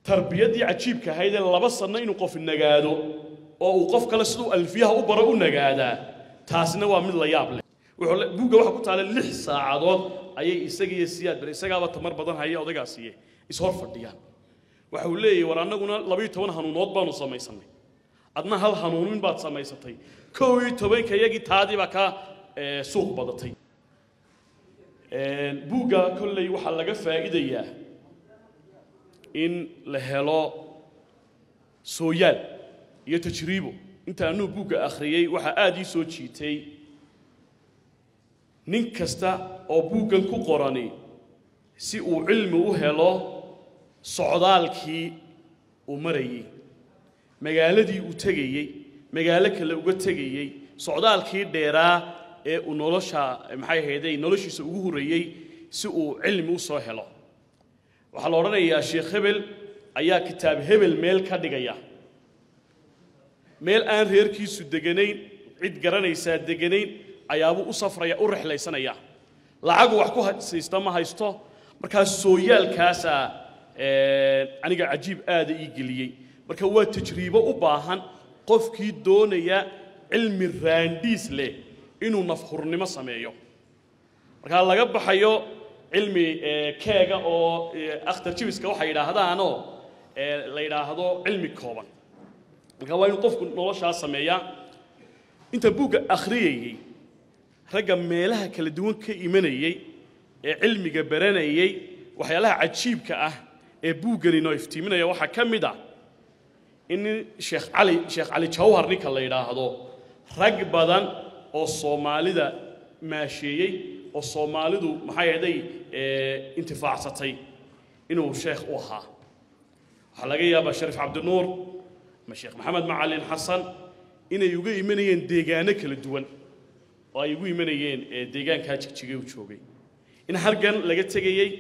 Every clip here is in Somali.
tarbiyaddii cajiibka ahayd ee laba sanno inuu qof nagaado oo uu qof kale siduu alfiyaha u baro u nagaadaa taasina waa mid la yaab leh wuxuu le- buugga waxaa ku taala lix saacadood ayay isaga iyo siyaad bare isagaaba tamar badan haya odaygaasiiye ishor fadhiyaan waxa uu leeyahay war annaguna labayo toban hanuunood baanu samaysanay adna hal hanuunin baad samaysatay kow iyo tobanka iyagii taadii baa ka eh, suuq badatay buugga kolley waxaa laga faa'iidayaa in la helo sooyaal iyo tajriibo inta anuu buugga akhriyey waxaa aada ii soo jiitay nin kasta oo buuggan ku qorani si uu cilmi u helo socdaalkii uu marayey magaaladii uu tegayey magaalo kale uga tegayey socdaalkii dheeraa ee uu nolosha maxay ahayday noloshiisa ugu horreeyey si uu cilmi u soo helo waxaa la odhanayaa sheekh hebel ayaa kitaab hebel meel ka dhigaya meel aan reerkiisu deganayn cid garanaysaa deganayn ayaabuu u safraya u rexlaysanaya lacagu wax ku haysta ma haysto markaas sooyaalkaasaa eh, aniga cajiib aada ii geliyey marka waa tajriibo u baahan qofkii doonaya cilmi raandhiis leh inuu nafhurnimo sameeyo markaa laga baxayo cilmi eh, keega oo eh, akhtar jibiska waxay yidhaahdaanoo eh, la yidhaahdo cilmi kooban marka waa inuu qofku noloshaa sameeyaa inta buugga akhriyayey ragga meelaha kala duwan ka imanayey ee cilmiga baranayey waxyaalaha cajiibka ah ee buuggani noo iftiiminaya waxaa ka mid ah in nin sheekh cali sheekh cali jawhar ninka la yidhaahdo rag badan oo soomaalida maasheeyey oo soomaalidu maxay ahday intifaacsatay inuu sheekh u ahaa waxaa laga yaabaa shariif cabdinuur ama sheekh maxamed macalin xasan inay uga imanayeen deegaano kala duwan oo ay ugu imanayeen ee deegaankaa jigjigay u joogay in halgan laga tegayey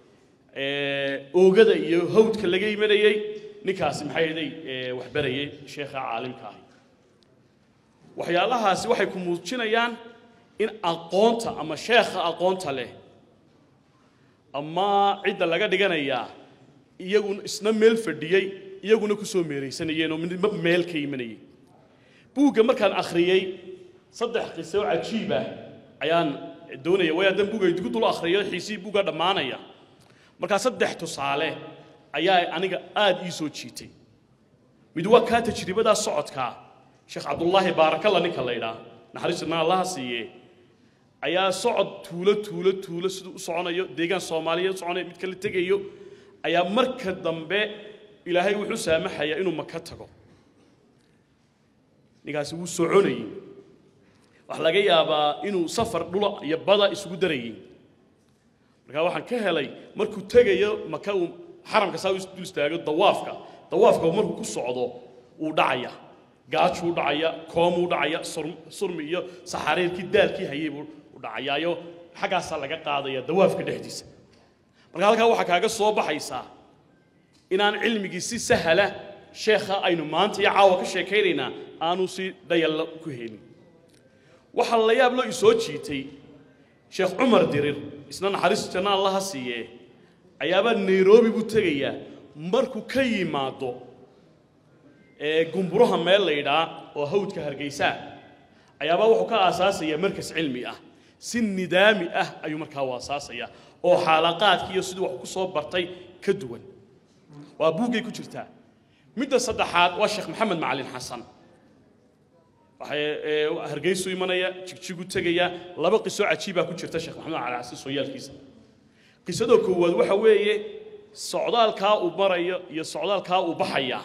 ee, oogada iyo hawdka laga imanayey ninkaasi maxay ahaday ee, wax barayay sheekha caalimka ahi waxyaalahaasi waxay ku muujinayaan in aqoonta ama sheekha aqoonta leh ama cidda laga dhiganayaa iyaguna isna meel fadhiyey iyaguna ku soo meeraysanayeen oo midba meel ka imanayay buugga markaan akhriyey saddex qiso cajiib ah ayaan doonaya way haddaan buugga idigu dul akhriyo xiisihii buugga dhammaanaya markaa saddex tusaale ayaa aniga aada ii soo jiitay mid waa kaa tajribadaa socodkaa sheekh cabdullaahi baarakalla ninka la ydhaa naxariisna allaha siiye ayaa socod tuulo tuulo tuulo siduu u soconayo deegaan soomaaliyeed u soconayo mid kala tegayo ayaa marka dambe ilaahay wuxuu saamaxayaa inuu maka tago ninkaasi wuu soconayey waxaa laga yaabaa inuu safar dhula iyo bada isugu darayey markaa waxaan ka helay markuu tegayo maka uu xaramka saa u dul istaago dawaafka dawaafka markuu ku socdo wuu dhacaya gaajuu dhacaya koomuu dhacaya sur- surmi iyo saxariirkii daalkii hayay buu u dhacayaayo xaggaasaa laga qaadaya dawaafka dhexdiisa marka halkaa waxaa kaaga soo baxaysaa inaan cilmigii si sahla sheekha aynu maanta iyo caawa ka sheekaynaynaa aanu si dhayalla ku helin waxaa la yaab loo isoo jiitay sheekh cumar dirir isna naxariis janna allaha siiye ayaabaa nairobi buu tegayaa markuu ka yimaado ee gumburaha meel la yidhaa oo hawdka hargeysaa ayaabaa wuxuu ka aasaasayaa markas cilmi ah si nidaami ah ayuu markaa u aasaasayaa oo xaalaqaadkii iyo siduu wax ku soo bartay ka duwan waa buuggay ku jirtaa midda saddexaad waa sheekh maxamed macalin xasan waxay ee, hargeysu imanaya jigjigu tegaya laba qiso cajiibaa ku jirta sheekh maxamed macalin xasan sooyaalkiisa qisada koowaad waxa weeye socdaalkaa uu marayo iyo socdaalkaa uu baxaya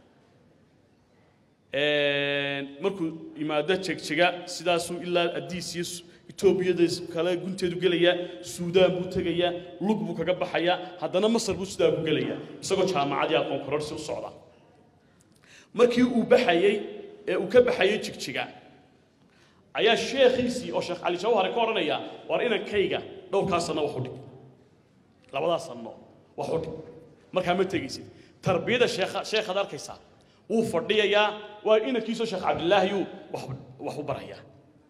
Een, markuu yimaado jegjiga sidaasuu ilaa adiis iyo Su- etoobiyada kale gunteedu gelaya suudaan buu tegayaa lug buu kaga baxayaa haddana masar buu sidaa ku gelaya isagoo jaamacadii aqoon kororsi u socda markii uu baxayey ee uu ka baxayey jigjiga ayaa sheekhiisii oo sheekh cali jawhare ka odhanaya war inankayga dhowrkaa sanno wax u dhig labadaas sanno wax u dhig markaa ma tegaysid tarbiyada sheekha sheekhaad arkaysaa wuu fadhiyayaa waa inankiisoo sheekh cabdilaahiyuu wax wax u barayaa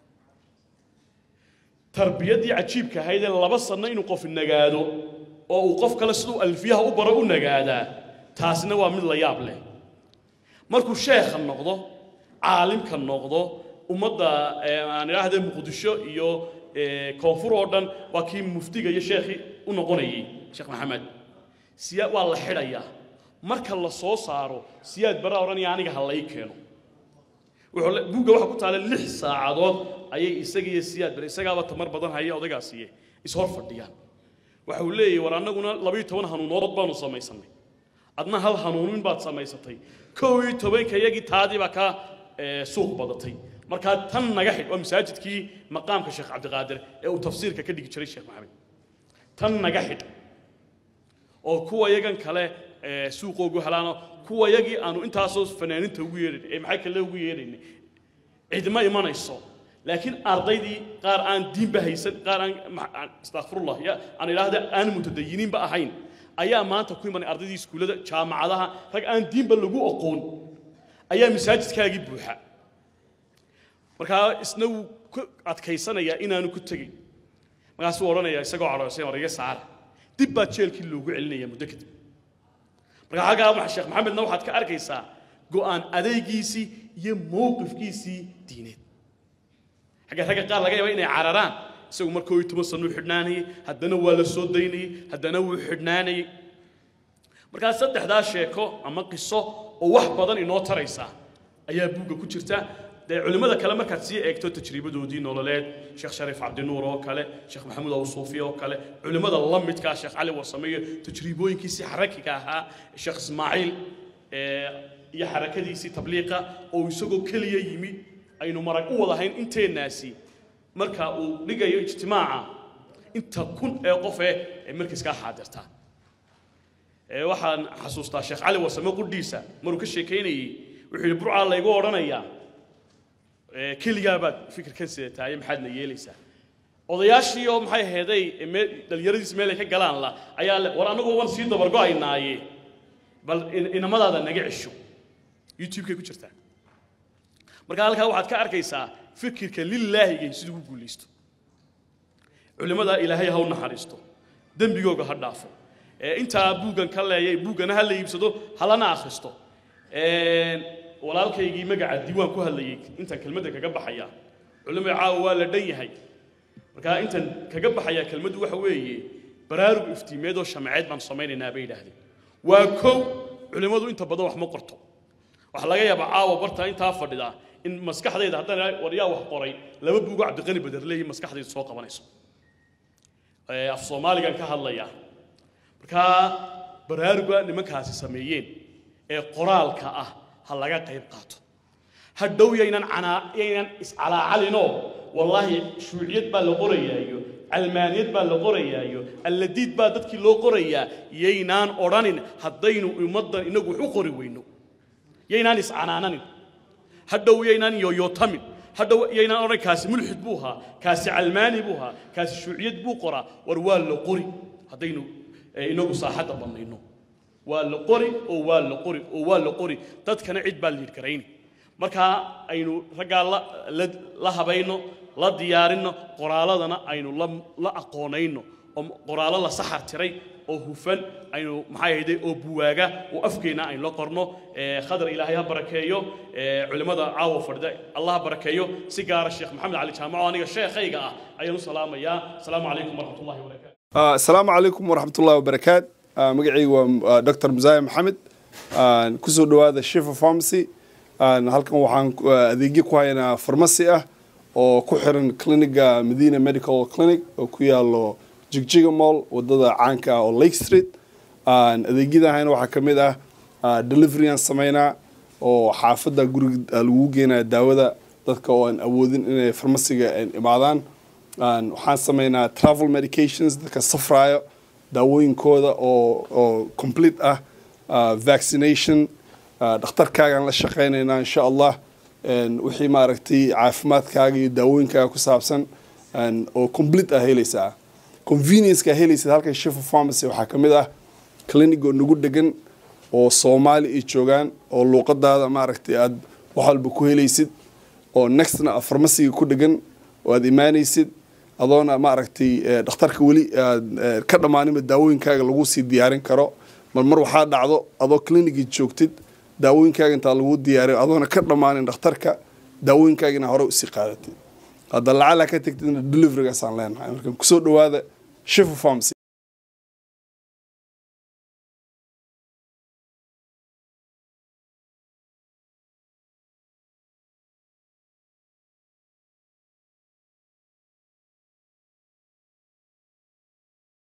tarbiyaddii cajiibka ahayd ee laba sanno inuu qof nagaado oo uu qof kale siduu alfiyaha u baro u nagaadaa taasina waa mid la yaab leh markuu sheekha noqdo caalimka noqdo ummadda aan idhaahde muqdisho iyo koonfur oo dhan waa kii muftiga iyo sheekhii u noqonayay sheekh maxamed siyaa waa la xidhayaa marka la soo saaro siyaad baraa odhanaya aniga ha lay keeno buugga waxaa ku taala lix saacadood ayay isaga iyo siyaad bare isagaaba tamar badan haya odaygaasiiye ishor fadhiyaan waxa uu leeyahy war annaguna labayo toban hanuunood baanu samaysanay adna hal hanuunin baad samaysatay kow iyo tobanka iyagii taadii baa ka suuq badatay markaa tan naga xidh waa masaajidkii maqaamka sheekh cabdiqaadir ee uu tafsiirka ka dhigi jiray sheekh maxamed tan naga xidh oo kuwa yagan kale suuqoogu helaano kuwa yagii aanu intaasoo fanaaninta ugu yeedhayn ee maxay kale ugu yeedhaynay cidma imanayso laakiin ardaydii qaar aan diinba haysan qaar aan astaqfirullah ya aan idhaahda aan mutadayiniinba ahayn ayaa maanta ku imanay ardaydii iskuullada jaamacadaha rag aan diinba lagu aqoon ayaa masaajidkaagii buuxa markaa isna wuu ku adkaysanayaa inaanu ku tegin markaasuu odhanayaa isagoo cadhoosay war iga saara dib baa jeelkii loogu celinaya muddo kadib marka halkaa sheekh maxamedna waxaad ka arkaysaa go'aan adaygiisii iyo mowqifkiisii diineed xagga ragga qaar laga yaaba inay cararaan isagu markoo iyo toban sano u xidhnaanayay haddana waa la soo daynayey haddana wuu xidhnaanayey markaa saddexdaa sheeko ama qiso oo wax badan inoo taraysa ayaa buugga ku jirta dee culimmada kale markaad sii eegto tajribadoodii nololeed sheekh shariif cabdinuur oo kale sheekh maxamuud awsuufi oo kale culimmada la midkaa sheekh cali wasameeyo tajriibooyinkiisii xarakiga ahaa sheekh ismaaciil iyo xarakadiisii tabliiqa oo isagoo keliya yimi aynu marag u wadahayn inteennaasi marka uu dhigayo ijtimaaca inta kun ee qof eh ee markiiskaa xaadirtaa waxaan xasuustaa sheekh cali wasame qudhiisa maruu ka sheekaynayey wuxuu yidhi burcaa laygu odhanayaa keligaa baad fikirkan sidataaye maxaadna yeelaysaa odayaashii oo maxay aheeday dhallinyaradiis meel ay ka galaan la ayaa le war annagu wan sii dabargo'aynaaye bal inamadaada naga cesho youtube-kay ku jirtaa marka halkaa waxaad ka arkaysaa fikirka lilaahigay siduu u guulaysto culimmadaa ilaahay ha u naxariisto dembigooga ha dhaafo intaa buuggan ka leeyay buuggana ha la iibsado halana akhristo walaalkaygii magaca diiwaan ku hadlayay intaan kelmadda kaga baxaya culimada caawa waa la dhan yahay markaa intaan kaga baxaya kelmaddu waxa weeye baraarug iftiimeed oo shamceed baan samaynaynaa bay yidhaahdeen waa kow culimmadu inta badan wax ma qorto waxaa laga yaabaa caawa barta intaa fadhida in maskaxdayda haddana war yaa wax qoray laba buugo cabdiqani baderleeyi maskaxdayda soo qabanayso af soomaaligan ka hadlaya markaa baraaruga nimankaasi sameeyeen ee qoraalka ah ha laga qayb qaato hadhow yaynan canaa yaynan iscalaacalinoo wallaahi shuuciyad baa la qorayaayo calmaaniyad baa la qorayaayo alladiid baa dadkii loo qorayaa yaynaan odhanin haddaynu ummaddan inagu wax u qori weyno yaynaan iscanaananin hadhow yaynaan yoyootamin hadhow yaynaan odhan kaasi mulxid buu ahaa kaasi calmaani buu ahaa kaasi shuuciyad buu qoraa war waa la qori haddaynu inagu saaxadda bannayno waa la qori oo waa la qori oo waa la qori dadkana cid baa liidh garayni markaa aynu raggaa la habayno la diyaarinno qoraaladana aynu la aqoonayno oo qoraallo la saxar tiray oo hufan aynu maxay ahayde oo buwaaga oo afkeenna aynu la qorno khadar ilaahay ha barakeeyo culimmada caawa fadhida allah ha barakeeyo si gaara sheekh maxamed cali jaamaco aniga sheekhayga ah ayaan u salaamayaa asalaamu calaykum waraxmat ullahi wabarakaatu asalaamu calaykum waraxmatullahi wabarakaat magacaygu waa dr musaya maxamed kusoo dhowaada shifa pharmacy halkan waxaan adeegyo ku haynaa farmasi ah oo ku xiran cliniga medina medical clinic oo ku yaalo jigjiga mall wadada caanka ah oo lake street adeegyada hayna waxaa ka mid ah deliveryaan sameynaa oo xaafadda guriga lagu geenaya daawada dadka oo aan awoodin inay farmasiga imaadaan waxaan sameynaa travel medications dadka safraayo daawooyinkooda oo oo complete ah vaccination dhakhtarkaagaan la shaqaynaynaa insha allah wixii maaragtay caafimaadkaaga iyo daawooyinkaaga ku saabsan oo complete ah helaysaa convenience-ka helaysid halkan shifa pharmacy waxaa ka mid ah clinic oo nagu degan oo soomaali ay joogaan oo luuqadaada maaragtay aad wax walba ku helaysid oo nextna a farmasiga ku degan oo aad imaanaysid adoona maaragtay dhakhtarka weli aad ka dhammaaninba daawooyinkaaga lagu sii diyaarin karo mar mar waxaa dhacdo adoo clinicii joogtid daawooyinkaaga intaa lagu diyaariyo adoona ka dhammaanin dhakhtarka daawooyinkaaga inaa hore usii qaadatid hadda lacala ka tegtidna deliverygaasaan leenahay marka kusoo dhawaada shifa pharmacy